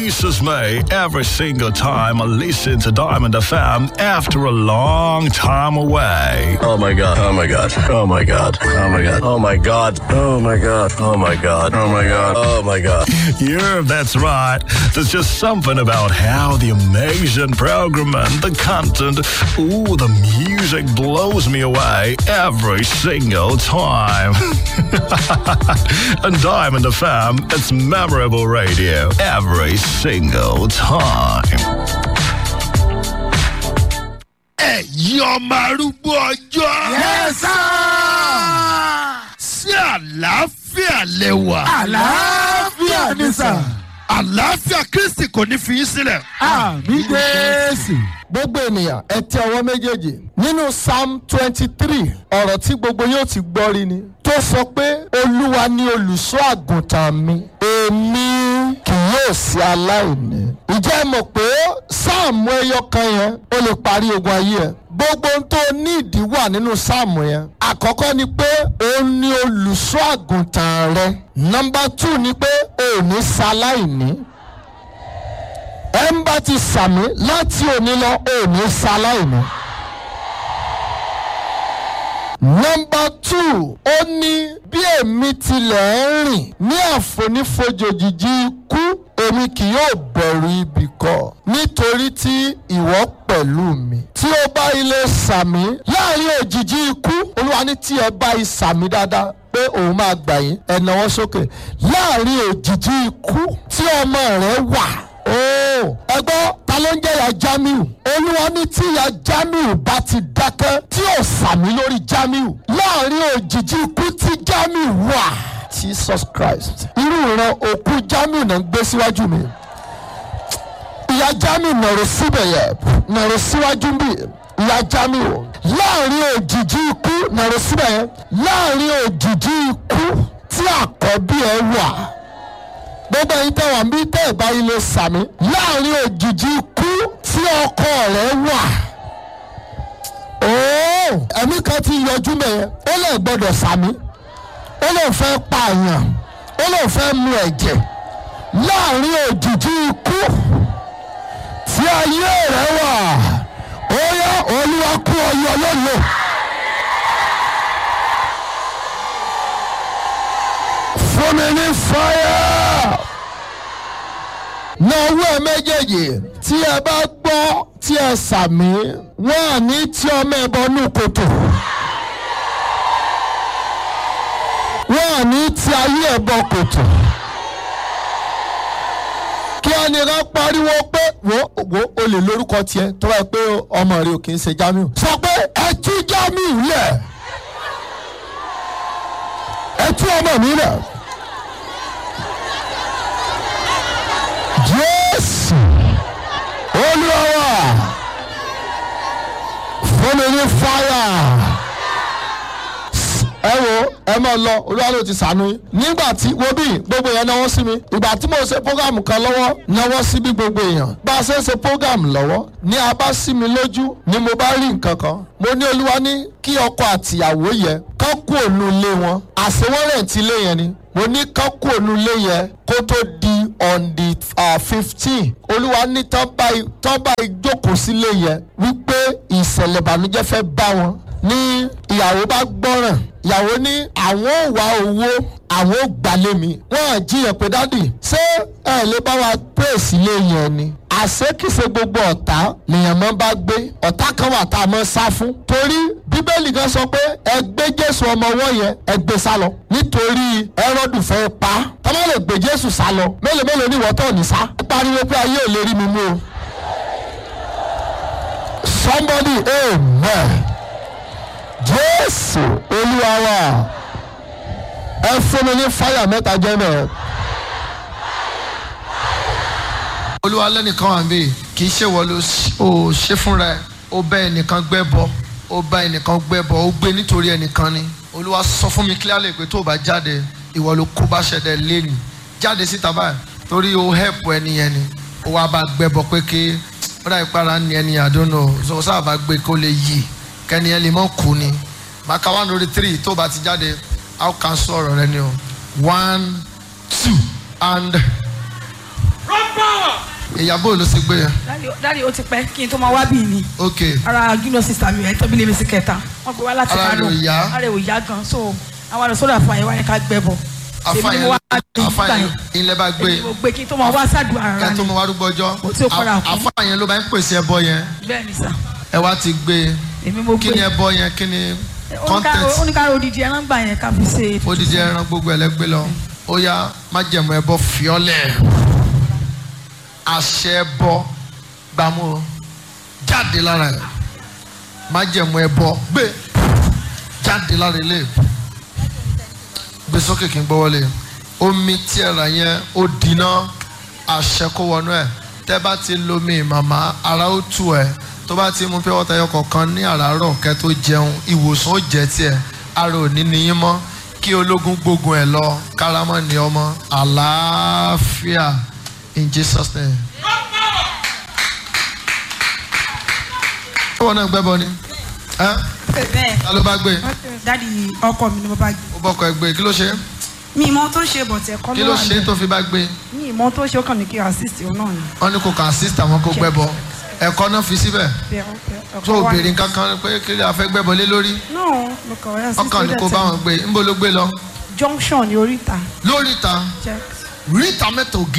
amazes me every single time I listen to Diamond FM after a long time away. Oh my god. Oh my god. Oh my god. Oh my god. Oh my god. Oh my god. Oh my god. Oh my god. Oh my god. Yeah, that's right. There's just something about how the amazing program and the content, ooh, the music blows me away every single time. and Diamond FM, it's memorable radio every single time. ẹ̀yin ọmọ arúgbó ọjọ́. Yẹ́sà. sí àlàáfíà lẹ́wà. Àlàáfíà ni sà. àlàáfíà kristi kò ní fi yín sílẹ̀. Àmì Jésù. Gbogbo ènìyàn ẹ tẹ ọwọ́ méjèèjì. Nínú Psalm twenty three ọ̀rọ̀ tí gbogbo yóò ti gbọ́ rí ni. Tó sọ pé Olúwa ni olùṣọ́ àgùntàn mi. Èmi kì yóò sí aláìní. Ìjẹ́ ẹ mọ̀ pé sáàmù ẹyọ kan yẹn ó lè parí ogun ayé ẹ. Gbogbo ohun tó ní ìdí wà nínú sáàmù yẹn. Àkọ́kọ́ ni pé òun ni olùṣọ́ àgùntàn rẹ. Nọmba two ni pé òun ní sáláìní ẹ ń bá ti sàmì láti òní lọ òní ṣaláìní. nọmba two ó ní bí èmi tilẹ̀ ń rìn ní àfonífojòjìji ikú èmi kì yóò bẹ̀rù ibì kọ́ nítorí tí ìwọ pẹ̀lú mi. tí ó bá ilé sàmì láàrin òjìji ikú olúwa ní tí ẹ bá ìsàmì dáadáa pé òun máa gbà yín ẹ náwó sókè láàrin òjìji ikú tí ọmọ rẹ wà ooo ẹgbọ́ ta ló ń jẹ́ ya jamiu olúwa ní tí ya jamiu bá ti dákẹ́ tí ò sàmì lórí jamiu láàrin òjijì ikú tí jamiu wà jesus christ irú ìran òkú jamiu náà ń gbé síwájú mi ìyá jamiu nàró síbẹ̀ yẹ nàró síwájú bí ìyá jamiu láàrin òjijì ikú nàró síbẹ̀ yẹ láàrin òjijì ikú tí àkọ́bí ẹ wà gbogbo ẹyin tẹ wà mí tẹ ẹ bá ilé sàmì láàrin òjijì ikú tí ọkọ rẹ wà. ooo ẹ̀mí kan ti yọjú mẹ́yẹ ó lè gbọ́dọ̀ sàmì ó lè fẹ́ pààyàn ó lè fẹ́ mu ẹ̀jẹ̀ láàrin òjijì ikú tí ayé rẹ wà ó yá olúwa kú ọyọ lónìí. fún mi ní fáyà. na owó ẹ méjèèjì tí ẹ bá gbọ́ tí ẹ sàmì wọ́n à ní tí ọmọ ẹ bọ́ nù kòtò. wọ́n à ní tí ayé ẹ bọ́ kòtò. kí ẹnìkan pariwo pé wo wo o lè lórúkọ tiẹ̀ tó bá yẹ pé ọmọ rẹ ò kì í ṣe Jamiu. sọ pé ẹ tú Jamiu lẹ̀ ẹ tú ọmọ mi lẹ̀. jésù olúwa fún mi ní fáyà ẹ wo ẹ máa lọ olúwa ló ti sànú yín nígbà tí wo bí gbogbo èèyàn náwó sí mi ìgbà tí mo ṣe programu kan lọ́wọ́ náwó sí bí gbogbo èèyàn bá a ṣe ń ṣe programu lọ́wọ́ ní a bá sí mi lójú ni mo bá rí nǹkan kan mo ní olúwa ní kí ọkọ àtìyàwó yẹ kán kú òun ilé wọn àṣewọ́rẹ̀ tí ilé yẹn ni mo ní kán kú òun ilé yẹn kó tó di on the fifteen olúwa ní tán báyìí tán báyìí jókòó sílé yẹn wípé ìṣẹ̀lẹ̀ ìbànújẹ́ fẹ́ bá wọn ní ìyàwó bá gbọ́ràn ìyàwó ní àwọn ò wá owó àwọn ò gbalẹ̀ mi wọ́n á jiyàn pé dádì ṣé ẹ lè bá wa pèsè ilé yẹn ni àṣekìṣe gbogbo ọ̀tá lèèyàn máa bá gbé ọ̀tá kan wà tá a máa sá fún torí bíbélì kan sọ pé ẹ gbé jésù ọmọ ọwọ́ yẹn ẹ gbé sá lọ nítorí ẹrọ́dù fẹ́ pa á tọ́lá lè gbé jésù sá lọ mélòó mélòó ní ìwọ́tọ̀ ní sá ẹ pariwo pé ayé ò lè rí mi mú o somebody amen jésù olúwa wa ẹ fún mi ní fáyà mẹ́ta jẹ́ mẹ́rin. olúwa lẹ́nìkan wà níbí kì í ṣe wọ́n ló ò ṣe fúnra ẹ̀ ó bá ẹnìkan gbẹ́ bọ ó bá ẹnìkan gbẹ́ bọ ó gbé nítorí ẹnìkan ni olúwa sọ fún mi clearly pé tó o bá jáde ìwọ ló kó bá ṣẹ̀dẹ̀ lẹ́nu jáde síta báyìí torí o help ẹni yẹn ni ó wá bá gbẹ́ bọ pé kí ó dà ìpara ni ẹni àdónà so sáà bá gbé kó lè yí kẹ́ni ẹ lè mọ̀ kú ni màkà one lórí three tó o bá ti jáde how can sọ ọ̀rọ̀ rẹ ni o one two and. Run power! ìyàbọ̀ ló ṣe gbé yẹn Dáàdi- dáàdi ó ti pẹ́ kí n tó máa wá bí ni ok ara junior sister mi ẹ̀ tóbi lè mi sí kẹta wọ́n gbé wá láti Ara rẹ̀ ò yá. ara rẹ̀ ò yá gan so àwọn àlọ́ sọ́dọ̀ àfààyè wá ní ká gbẹ bọ̀ èmi ni mo wá bí nígbà afáyẹn yẹn ilẹ̀ bá gbé èmi mo gbé kí n tó máa wá sádùn ara kẹ́ tó ni mọ wá rúgbọ́ ọjọ́ Mo tí ó padà kú. afáyẹn ló bá ń pèsè ẹbọ yẹn bẹ́ẹ̀ ni sà ẹ wá ti gbé èmi mo kí gbé ni ẹbọ yẹn kí ni content oníkàrọ̀ odidi ẹran gbà yẹn ká fi ṣe odidi ẹran gbogbo ẹlẹgbẹ lọ ó yá májẹ̀mú ẹbọ fiọ́lẹ̀ àṣẹ ẹbọ gbàmú o jáde lára ẹ májẹ̀mú ẹbọ gbé jáde lára ilé gbé sókè kí n gbọ́ wọlé omi tí ẹ rà yẹn ó dínà àṣẹ kó wọnú ẹ tẹ́ bá ti lomi màmá ara ó tù ẹ tó bá ti mú pé wọ́n tayọ kọ̀ọ̀kan ní àràárọ̀ kẹ́ tó jẹun ìwòsàn ó jẹ́ tiẹ̀ ara ò ní níyín mọ́ kí ológun gbógun ẹ̀ lọ kárámọ́ ní ọmọ àlàáfíà in Jesus name. ṣé wọn náà gbẹ́bọ ni ẹ́ bẹ́ẹ̀ ta ló bá gbé dádì ọkọ mi ni mo bá gbé ó bọ́kọ ẹ gbé kí ló ṣe mi ìmọ̀ tó ṣe bọ̀tẹ̀ kọ́ kí ló ló wà ṣe níbẹ̀. tó fi bá gbé mi ìmọ̀ tó ṣe ó kàn ní kí n assist òun náà ni. wọ́n ní kò kàn assist àwọn kó gbẹ́bọ ẹ̀kọ́ náà fi síbẹ̀ Bẹ́ẹ̀, ọkọ- ọkọ tó wa- obìnrin kankan pé kí lè afẹ́ gbẹ́bọ lé lórí no mo kàn wá assist ọkàn ní kó bá wọn gbé ńbó ló gbé lọ junction ní oríta lórí ìta check. ríta mẹ́ta ògì